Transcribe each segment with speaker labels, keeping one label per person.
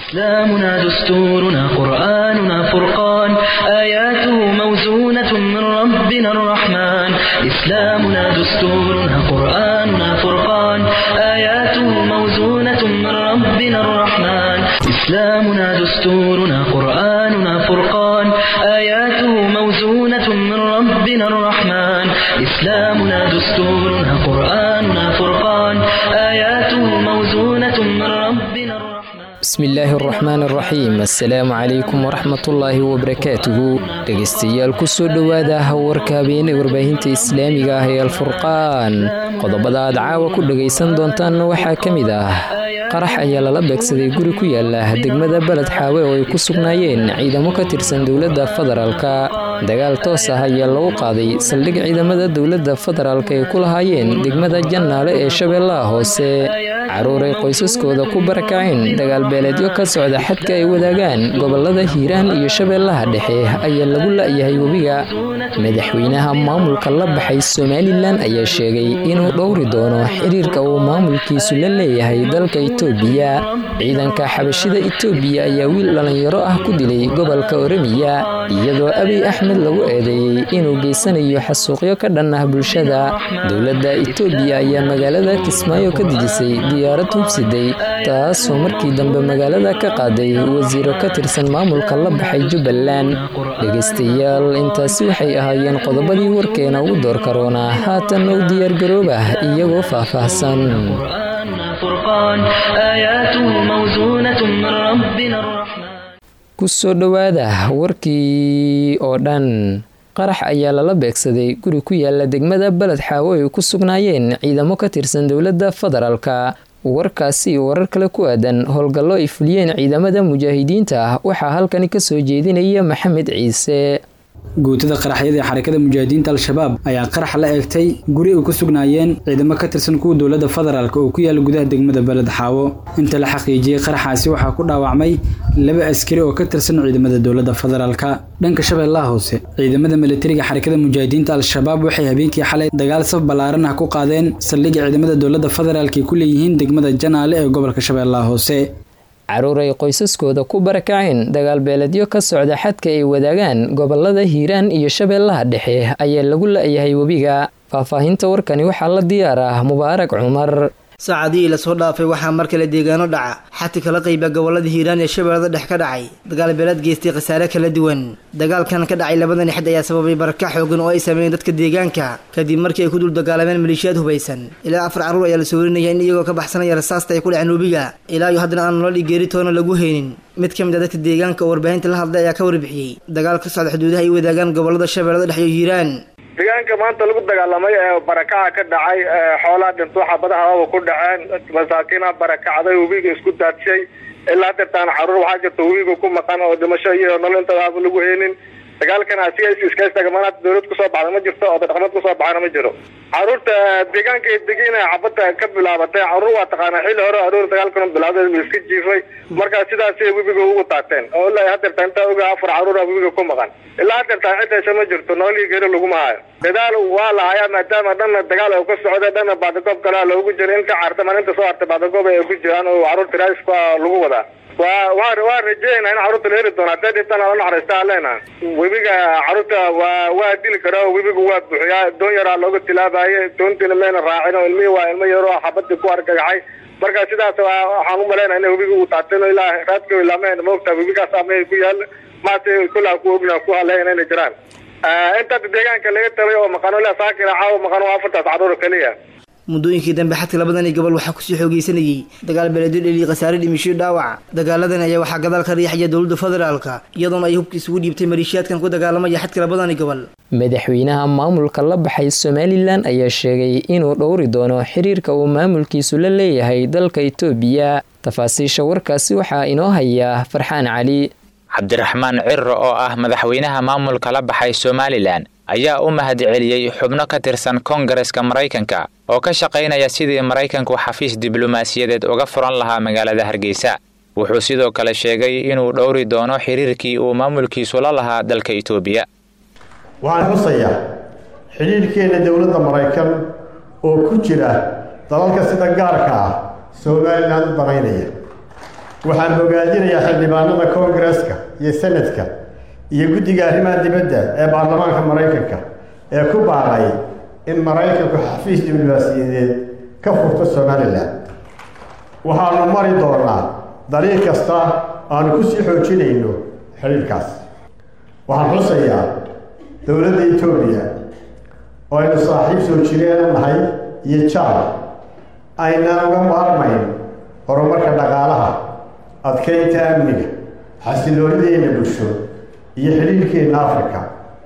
Speaker 1: إسلامنا دستورنا قرآننا فرقان آياته موزونة من ربنا الرحمن إسلامنا دستورنا قرآننا فرقان آياته موزونة من ربنا الرحمن إسلامنا دستورنا قرآننا فرقان آياته موزونة من ربنا الرحمن إسلامنا دستورنا قرآننا فرقان آياته موزونة من ربنا الرحمن
Speaker 2: bismillaahi araxmaan araxiim assalaamu calaykum waraxmatullaahi wabarakaatuhu dhegaystayaal kusoo dhowaada warka habeenee warbaahinta islaamiga ah ee alfurqaan qodobada aad caawa ku dhagaysan doontaan waxaa ka mid ah qarax ayaa lala beegsaday guri ku yaala degmada beled xaawe oo ay ku sugnaayeen ciidamo ka tirsan dowladda federaalka dagaal toos ah ayaa lagu qaaday saldhig ciidamada dowladda federaalk ay ku lahaayeen degmada jannaale ee shabeellaha hoose caruur ay qoysaskooda ku barakaceen dagaalbeeleedyo ka socda xadka ay wadaagaan gobolada hiiraan iyo shabeellaha dhexe ayaa lagu la'yahay webiga madaxweynaha maamulka la baxay somalilan ayaa sheegay inuu dhowri doono xiriirka uu maamulkiisu la leeyahay dalka itoobiya ciidanka xabashida itoobiya ayaa wiil dhallinyaro ah ku dilay gobolka oremiya iyadoo abiy axmed lagu eedeeyey inuu geysanayo xasuuqyo ka dhan ah bulshada dowladda itoobiya ayaa magaalada kismaayo ka dejisay diyaarad hubsiday taasoo markii dambe magaalada ka qaaday wasiiro ka tirsan maamulka la baxay jubbaland dhegaystayaal intaasi waxay ahaayeen qodobadii warkeena ugu door karoona haatan u diyaargaroobah iyagoo faahfaahsan
Speaker 1: فرقان آياته موزونة من ربنا الرحمن
Speaker 2: kusoo dhowaada warkii oo dhan qarax ayaa lala beegsaday guri ku yaala degmada beled xaawo ay ku sugnaayeen ciidamo ka tirsan dowladda federaalka warkaasi warar kale ku aadan howlgallo ay fuliyeen ciidamada mujaahidiinta ah waxaa halkani kasoo jeedinaya maxamed ciise
Speaker 3: guutada qaraxyada ee xarakada mujaahidiinta al-shabaab ayaa qarax la eegtay guri ay ku sugnaayeen ciidamo ka tirsan kuwa dowladda federaalk oo ku yaala gudaha degmada beled xaawo inta la xaqiijiyey qaraxaasi waxaa ku dhaawacmay laba askari oo ka tirsan ciidamada dowladda federaalka dhanka shabeellaha hoose ciidamada milatariga xarakada mujaahidiinta al-shabaab waxay habeenkii xalay dagaal saf ballaaran ah ku qaadeen saldhigga ciidamada dowladda federaalk ay ku leeyihiin degmada janaale ee gobolka shabeellaha hoose
Speaker 2: caruur ay qoysaskooda ku barakaceen dagaalbeeledyo ka socda xadka ay wadaagaan gobolada hiiraan iyo shabeellaha dhexe ayaa lagu la'yahay webiga faahfaahinta warkani waxaa la diyaar ah mubaarak cumar
Speaker 4: saacadihii lasoo dhaafay waxaa mar kale deegaano dhaca xati kala qayba gobolada hiiraan ee shabeellada dhex ka dhacay dagaal beeleed geystay khasaare kala duwan dagaalkan ka dhacay labadani xid ayaa sababay barakac xoogan oo ay sameeyeen dadka deegaanka kadib markii ay ku dul dagaalameen maleeshiyaad hubaysan ilaa afar carruur ayaa la soo warinaya in iyagoo ka baxsanaya rasaasta ay ku dhaceen webiga ilaa iyo haddana aan nolol iyo geeri toona lagu haynin mid ka mid a dadka deegaanka oo warbaahinta la hadlay ayaa ka warbixiyey dagaal ka socda xuduudaha ay wadaagaan gobolada shabeellada dhex iyo hiiraan
Speaker 5: deegaanka maanta lagu dagaalamay ee barakaca ka dhacay xoolaa dhinto xabadaha haba ku dhaceen masaakiina barakacday webiga isku daadshay ilaa hadeertaan caruur waxaa jirta webiga ku maqan oo dhimasho iyo nolol intada aaba lagu heynin dagaalkan asiga iskastagamaanaad dawlad kusoo baxda ma jirto oo dhaqameed kusoo baxana ma jiro caruurta deegaanka degina xabada ka bilaabatay caruur waa taqaanaa xilli hore aroor dagaalkan bilaaday iska jiifay markaa sidaasay webiga ugu taateen oo ilaa hadeerta intaa oga afar caruura webiga ku maqan ilaa hadeertaa cidaysa ma jirto nololii geri laguma hayo dadaal waa la hayaa maadaama dhanna dagaal oo ka socda dhanna baadagoob kalea loogu jiro inta cartaman inta soo hartay baadagoob ay ku jiraan oo caruurta raaiska lagu wadaa waa waa waa rajeynaa in caruurta la heri doono hadday dhintana la naxariista aleena webiga caruurta waa waa dili karaa webiga waa buuxiyaa doon yaraa looga tilaabaye doontiina mayna raacin oo ilmihii waa ilmo yaroo xabadii ku argagaxay marka sidaas waxaan u malaynaa in webiga uu taateen ilaa raadka ilaameen maogtaa webigaas amay ku yaal maase kullaa ku ogna ku haleyn inay jiraan inta deegaanka laga talay oo maqano ilaa saakina caawa maqano afartaas caruur keliya
Speaker 4: muddooyinkii dambe xadka labadani gobol waxaa kusii xoogeysanayay dagaal beeleedyo dheliyi khasaare dhimisho dhaawac dagaaladan ayaa waxaa gadaal ka riixaya dowladda federaalka iyadoona ay hubka isugu dhiibtay maleeshiyaadkan ku dagaalamaya xadka labadani gobol
Speaker 2: madaxweynaha maamulka la baxay somalilan ayaa sheegay inuu dhowri doono xiriirka uu maamulkiisu la leeyahay dalka itoobiya tafaasiisha warkaasi waxaa inoo hayaa farxaan cali
Speaker 6: cabdiraxmaan cirro oo ah madaxweynaha maamulka la baxay somalilan ayaa u mahadceliyey xubno ka tirsan koongareska maraykanka oo ka shaqaynaya sidii maraykanku xafiis diblomaasiyadeed uga furan lahaa magaalada hargeysa wuxuu sidoo kale sheegay inuu dhowri doono xiriirkii uu maamulkiisu la lahaa dalka itoobiya
Speaker 7: waxaan xusayaa xidhiidhkeenna dowladda maraykan oo ku jira dalalka sida gaarka ah somalilan u danaynaya waxaan bogaadinayaa xildhibaanada koongareska iyo senadka iyo guddiga arrimaha dibadda ee baarlamaanka maraykanka ee ku baaqay in maraykanku xafiis diblomaasiyadeed ka furto somalilan waxaanu mari doonaa dariiq kasta aanu ku sii xoojinayno xidhiirkaas waxaan xusayaa dowladda etoobiya oo aynu saaxiib soo jireena nahay iyo jaal aynaan uga maarmayn horumarka dhaqaalaha adkaynta amniga xasiloonideena bulsho iyo xidhiirhkeenna afrika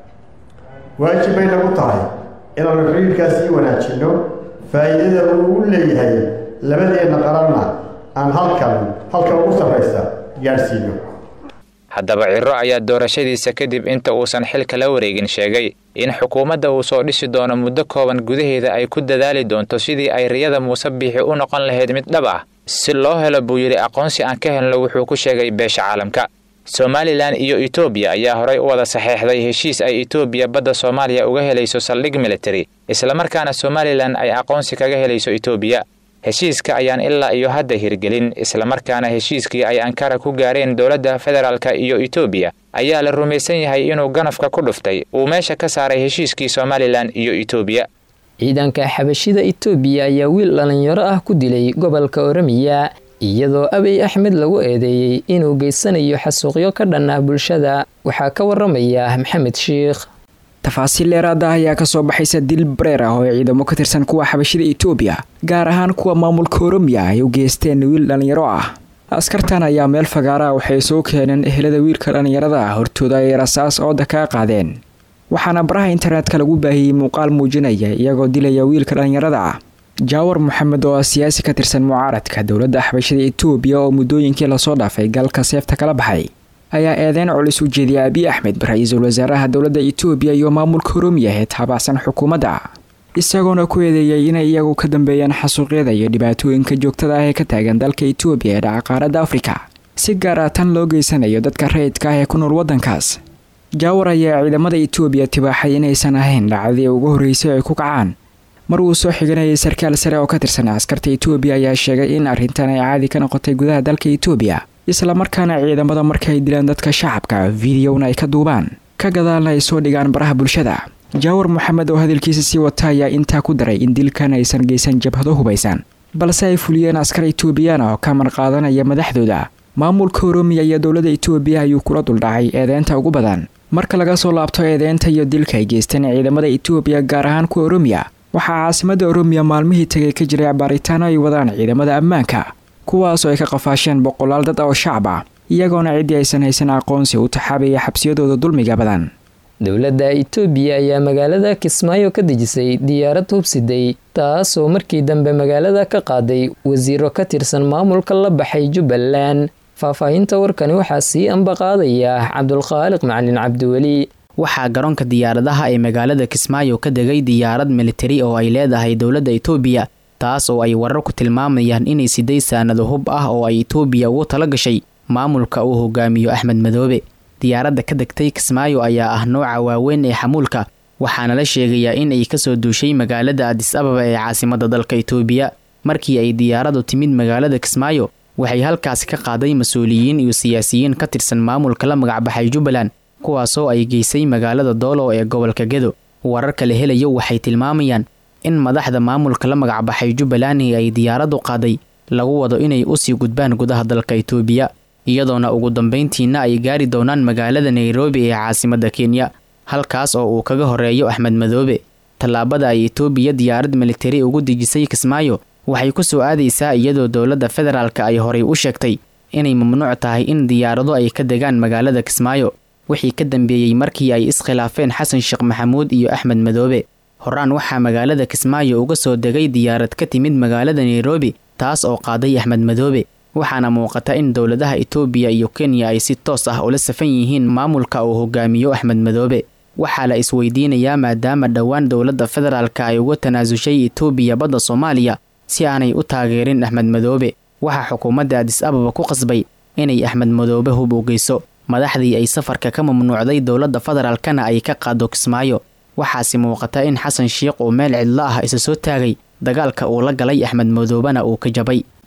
Speaker 7: waajib bay nagu tahay inaanu xidhiirkaas sii wanaajinno faa'iidada uu u leeyahay labadeenna qaranna aan halkan halka ugu sarraysa gaadhsiino
Speaker 6: haddaba ciro ayaa doorashadiisa kadib inta uusan xilka la wareegin sheegay in xukuumadda uu soo dhisi doono muddo kooban gudaheeda ay ku dadaali doonto sidii ay riyada muuse biixi u noqon lahayd mid dhab ah si loo helo buu yidhi aqoonsi aan ka helno wuxuu ku sheegay beesha caalamka somalilan iyo etoobiya ayaa horay u wada saxeexday heshiis ay etoobiya badda soomaaliya uga helayso saldhig militari islamarkaana somalilan ay aqoonsi kaga helayso etoobiya heshiiska ayaan ilaa iyo hadda hirgelin islamarkaana heshiiskii ay ankara ku gaareen dowladda federaalka iyo etoobiya ayaa la rumaysan yahay inuu ganafka ku dhuftay uu meesha ka saaray heshiiskii somalilan iyo etoobiya
Speaker 2: ciidanka xabashida etoobiya ayaa wiil dhallinyaro ah ku dilay gobolka oramiya iyadoo abiy axmed lagu eedeeyey inuu geysanayo xasuuqyo ka dhan ah bulshada waxaa ka waramaya maxamed shiikh
Speaker 8: tafaasiil dheeraada ayaa kasoo baxaysa dil bareer ah oo ay ciidamo ka tirsan kuwa xabashida etoobiya gaar ahaan kuwa maamulka oromiya ay u geysteen wiil dhallinyaro ah askartan ayaa meel fagaara waxay soo keeneen ehelada wiilka dhallinyarada ah hortooda ay rasaas ooda kaa qaadeen waxaana baraha internetka lagu baahiyey muuqaal muujinaya iyagoo dilaya wiilka dhallinyarada ah jaawar maxamed oo ah siyaasi ka tirsan mucaaradka dowladda xabashada etoobiya oo muddooyinkii lasoo dhaafay galka seefta kala baxay ayaa eedeyn culus u jeediyay abiy axmed ra-iisul wasaaraha dowladda etoobiya iyo maamulka oromiya ee taabacsan xukuumadda isagoona ku eedeeyay inay iyagu ka dambeeyaan xasuuqyada iyo dhibaatooyinka joogtada ah ee ka taagan dalka etoobiya ee dhaca qaaradda afrika si gaar ah tan loo geysanayo dadka rayidka ah ee ku nool waddankaas jaawar ayaa ciidamada etoobiya tibaaxay inaysan ahayn dhacdadii ugu horreysay ay ku kacaan mar uu soo xiganayay sarkaal sare oo ka tirsan askarta etoobiya ayaa sheegay in arrintan ay caadi ka noqotay gudaha dalka etoobiya islamarkaana ciidamada markaay dilaan dadka shacabka videona ay ka duubaan ka gadaalna ay soo dhigaan baraha bulshada jaawar moxamed oo hadalkiisa sii wata ayaa intaa ku daray in dilkan aysan geysan jabhado hubaysan balse ay fuliyeen askar etoobiyaan oo ka marqaadanaya madaxdooda maamulka oromiya iyo dowladda etoobiya ayuu kula duldhacay eedeynta ugu badan marka laga soo laabto eedeynta iyo dilka ay geysteen ciidamada etoobiya gaar ahaan kuwa oromiya waxaa caasimadda oromiya maalmihii tegay ka jiray baaritaano ay wadaan ciidamada ammaanka kuwaasoo ay ka qafaasheen boqolaal dad oo shacab ah iyagoona ciddii aysan haysan aqoonsi u taxaabaya xabsiyadooda dulmiga badan
Speaker 2: dowladda itoobiya ayaa magaalada kismaayo ka dejisay diyaarad hubsiday taasoo markii dambe magaalada ka qaaday wasiiro ka tirsan maamulka la baxay jubbaland faahfaahinta warkani waxaa sii ambaqaadaya cabdulkhaaliq macalin cabdiweli
Speaker 9: waxaa garoonka diyaaradaha ee magaalada kismaayo ka degay diyaarad militari oo ay leedahay dowladda itoobiya taas oo ay warar ku tilmaamayaan inay siday saanado hub ah oo ay itoobiya ugu tala gashay maamulka uu hogaamiyo axmed madoobe diyaaradda ka degtay kismaayo ayaa ah nooca waaweyn ee xamuulka waxaana la sheegayaa in ay kasoo duushay magaalada adis ababa ee caasimada dalka itoobiya markii ay diyaaraddu timid magaalada kismaayo waxay halkaasi ka qaaday mas-uuliyiin iyo siyaasiyiin ka tirsan maamulka la magacbaxay jubbaland kuwaasoo ay geysay magaalada doolow ee gobolka gedo wararka la helayo waxay tilmaamayaan in madaxda maamulka la magacbaxay jubbaland ay diyaaraddu qaaday lagu wado inay usii gudbaan gudaha dalka itoobiya iyadoona ugu dambeyntiina ay gaari doonaan magaalada nairobi ee caasimada kenya halkaas oo uu kaga horeeyo axmed madoobe tallaabada ay itoobiya diyaarad militari ugu dejisay kismaayo waxay ku soo aadaysaa iyadoo dowladda federaalka ay horay u sheegtay inay mamnuuc tahay in diyaarado ay ka degaan magaalada kismaayo wixii ka dambeeyey markii ay iskhilaafeen xasan sheekh maxamuud iyo axmed madoobe horaan waxaa magaalada kismaayo uga soo degay diyaarad ka timid magaalada nairobi taas oo qaaday axmed madoobe waxaana muuqata in dowladaha itoobiya iyo kenya ay si toos ah ula safan yihiin maamulka uu hogaamiyo axmed madoobe waxaa la isweydiinayaa maadaama dhowaan dowladda federaalka ay uga tanaasushay itoobiya badda soomaaliya si aanay u taageerin axmed madoobe waxaa xukuumadda adis ababa ku qasbay inay axmed madoobe hub u geyso madaxdii ay safarka ka mamnuucday dowladda federaalkana ay ka qaado kismaayo waxaase muuqata in xasan sheikh uu meel cidlo ah isa soo taagay dagaalka uu la galay axmed madoobena uu ka jabay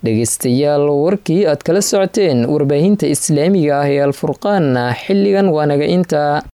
Speaker 2: dhegaystayaal warkii aad kala socoteen warbaahinta islaamiga ah ee alfurqaanna xilligan waa naga inta